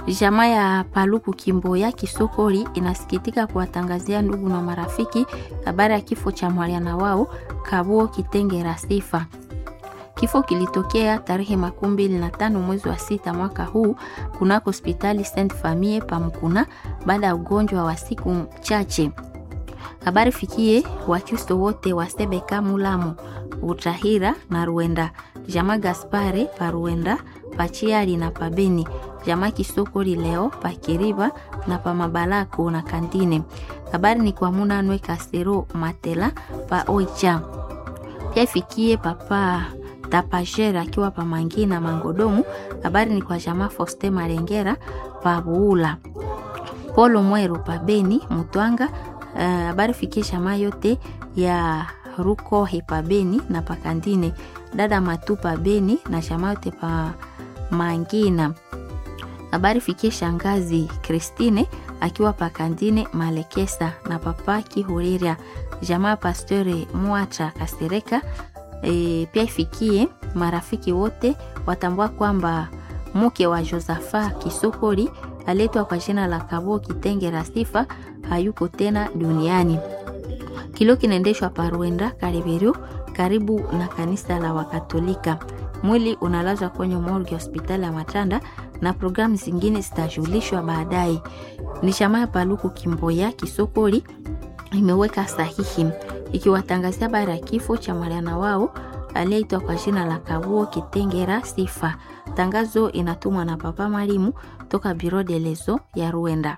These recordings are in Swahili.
Jamaa ya Paluku Kimboya Kisokoli inasikitika kuwatangazia ndugu na marafiki habari ya kifo cha mwaliana wao Kabuo Kitengera Sifa. Kifo kilitokea tarehe makumi mbili na tano mwezi wa sita mwaka huu kunako hospitali Saint Famille Pamkuna baada ya ugonjwa wa siku chache. Habari fikie Wakristo wote wa Sebeka, Mulamu, Utahira na Ruenda, jamaa Gaspare pa Ruenda, Pachiali na Pabeni, jamaa Kisokoli leo Pakiriba na pa Mabalako na Kandine. Habari ni kwa Munanwe Kasero Matela pa Oicha. Pia ifikie papa Tapajera akiwa pa Mangi na Mangodomu. Habari ni kwa jamaa Foste Marengera pa Buula. Polo Mweru pa Beni Mutwanga. Habari uh, fikie jamaa yote ya Ruko pa Beni na pa Kandine. Dada Matu pa Beni na jamaa yote pa Mangina. Habari fikie shangazi Christine akiwa pa Kandine Malekesa na papa Kihuriria. Jamaa Pastore Mwacha Kasereka. E, pia ifikie marafiki wote watambua kwamba mke wa Josafa Kisokoli aletwa kwa jina la Kabo Kitengera Sifa hayuko tena duniani. Kilio kinaendeshwa Paruenda Karibiru, karibu na kanisa la Wakatolika. Mwili unalazwa kwenye morgue hospitali ya Matanda na programu zingine zitajulishwa baadaye. Ni chama ya Paluku Kimboya Kisokoli imeweka sahihi ikiwatangazia habari ya kifo cha mwaliana wao aliyeitwa kwa jina la Kabuo Kitengera Sifa. Tangazo inatumwa na Papa Marimu toka Biro de Lezo ya Ruenda.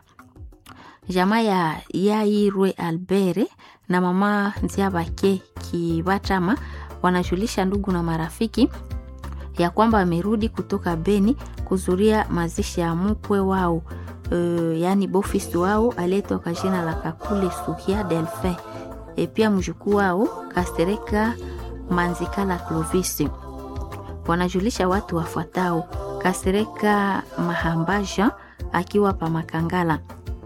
Jamaa ya Yairwe Albere na mama Nziabake Kibatama wanajulisha ndugu na marafiki ya kwamba wamerudi kutoka Beni kuzuria mazishi ya mkwe wao, uh, yaani bofisi wao aliyeitwa kwa jina la Kakule Suhia Delphin e pia mjukuu wao Kasereka Manzikala Clovis. Wanajulisha watu wafuatao: Kasereka Mahambaja akiwa pa Makangala,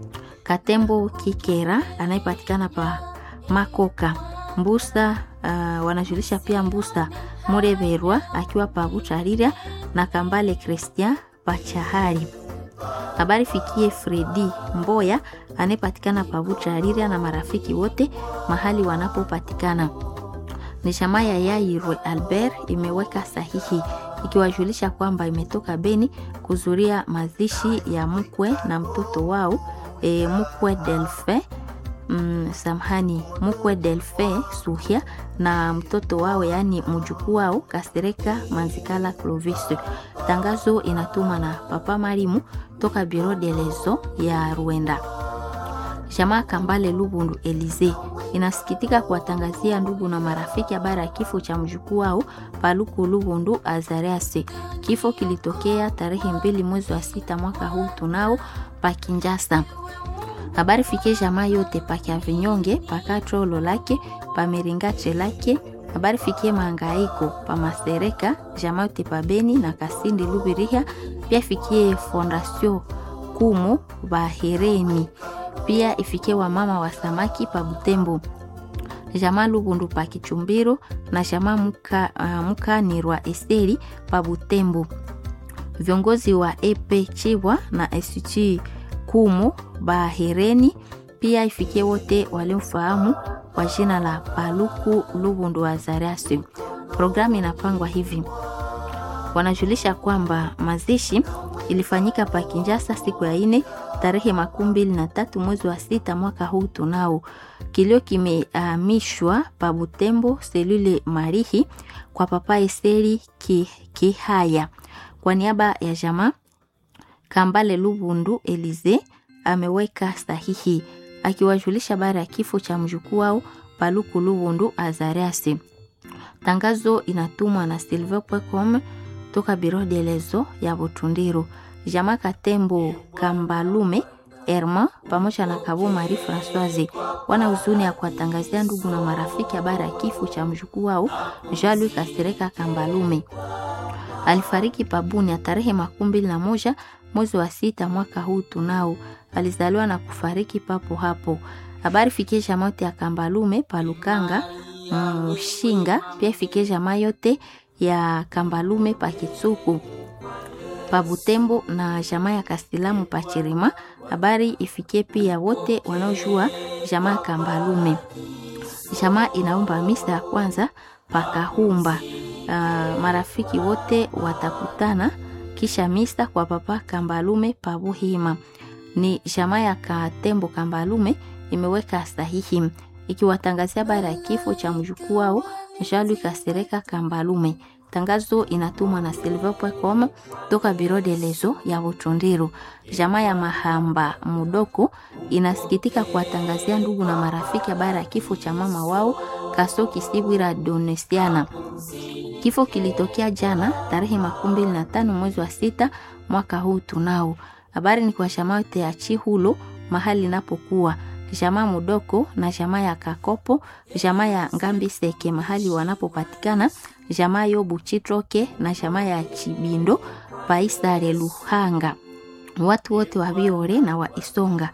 Katembo Kikera anayepatikana pa Makoka Mbusa. Uh, wanajulisha pia Mbusa Mureberwa akiwa pa Butarira na Kambale Christian Pachahari. Habari fikie Fredi Mboya anayepatikana pa Butarira na marafiki wote mahali wanapopatikana. Ni jamaa ya Yairwe Albert imeweka sahihi ikiwajulisha kwamba imetoka Beni kuzuria mazishi ya mkwe na mtoto wao e, mkwe Delphin mm, samhani mkwe Delphin Suhia na mtoto wao yaani mjukuu wao Kasereka Manzikala Clovis. Tangazo inatuma na Papa Marimu toka Biro de Lezo ya Ruenda. Jamaa Kambale Lubundu Elize inasikitika kuwatangazia ndugu na marafiki habari ya kifo cha mjukuu wao Paluku Lubundu Azariase. Kifo kilitokea tarehe mbili mwezi wa sita mwaka huu tunao pa Kinjasa. Habari fikie jamaa yote pa Kyavinyonge pa Katrolo lake pa Miringache lake. Habari fikie Mangaiko pa Masereka jamaa yote pa Beni na Kasindi Lubiriha. Pia fikie Fondasio Kumu Bahereni pia ifikie wamama wa samaki pa Butembo, jamaa Lubundu pa Kichumbiro na jamaa muka, uh, Mukanirwa Esteri pa Butembo. Viongozi wa EP Chibwa na SG Kumu Bahereni pia ifikie wote waliomfahamu kwa jina la Paluku Lubundu wa Zariasi. Programu inapangwa hivi, wanajulisha kwamba mazishi ilifanyika pa Kinjasa siku ya ine tarehe makumi mbili na tatu mwezi wa sita mwaka huu tunao. Kilio kimehamishwa pa Butembo selule Marihi kwa papa Eseri Kihaya ki kwa niaba ya jamaa Kambale Lubundu Elize ameweka sahihi akiwajulisha habari ya kifo cha mjukuu wao Paluku Lubundu Azariasi. Tangazo inatumwa na silver.com toka Biro de Lezo ya Butundiro. Jamaa Katembo Kambalume Erma pamoja na Kabo Marie Françoise wana huzuni ya kuwatangazia ndugu na marafiki habari ya kifo cha mjukuu wao Jean-Louis Kasereka Kambalume. Alifariki pabuni ya tarehe makumi mbili na moja mwezi wa sita mwaka huu tunao. Alizaliwa na kufariki papo hapo. Habari fikie jamaa yote ya Kambalume Palukanga Mshinga, pia fikie jamaa yote ya Kambalume Pakitsuku pa Butembo na jamaa ya Kastilamu pa Chirima. Habari ifikie pia wote wanaojua jamaa ya Kambalume. Jamaa inaomba misa ya kwanza pakahumba. Uh, marafiki wote watakutana kisha misa kwa papa Kambalume pa Buhima. Ni jamaa ya Katembo Kambalume imeweka sahihi ikiwatangazia habari ya kifo cha mjukuu wao Jean-Louis Kasereka Kambalume. Tangazo inatumwa na silver.com toka Biro de Lezo ya Butundiru. Jamaa ya Mahamba Mudoko inasikitika kuwatangazia ndugu na marafiki habari ya kifo cha mama wao Kasoki Sibwira Donesiana. Kifo kilitokea jana tarehe makumi mbili na tano mwezi wa sita mwaka huu tunao. Habari ni kwa jamaa yote ya Chihulo mahali inapokuwa jamaa Mudoko na jamaa ya Kakopo, jamaa ya Ngambi Seke mahali wanapopatikana, jamaa Yobu Chitroke na jamaa ya Chibindo Paisare Luhanga, watu wote wa Biore na wa Isonga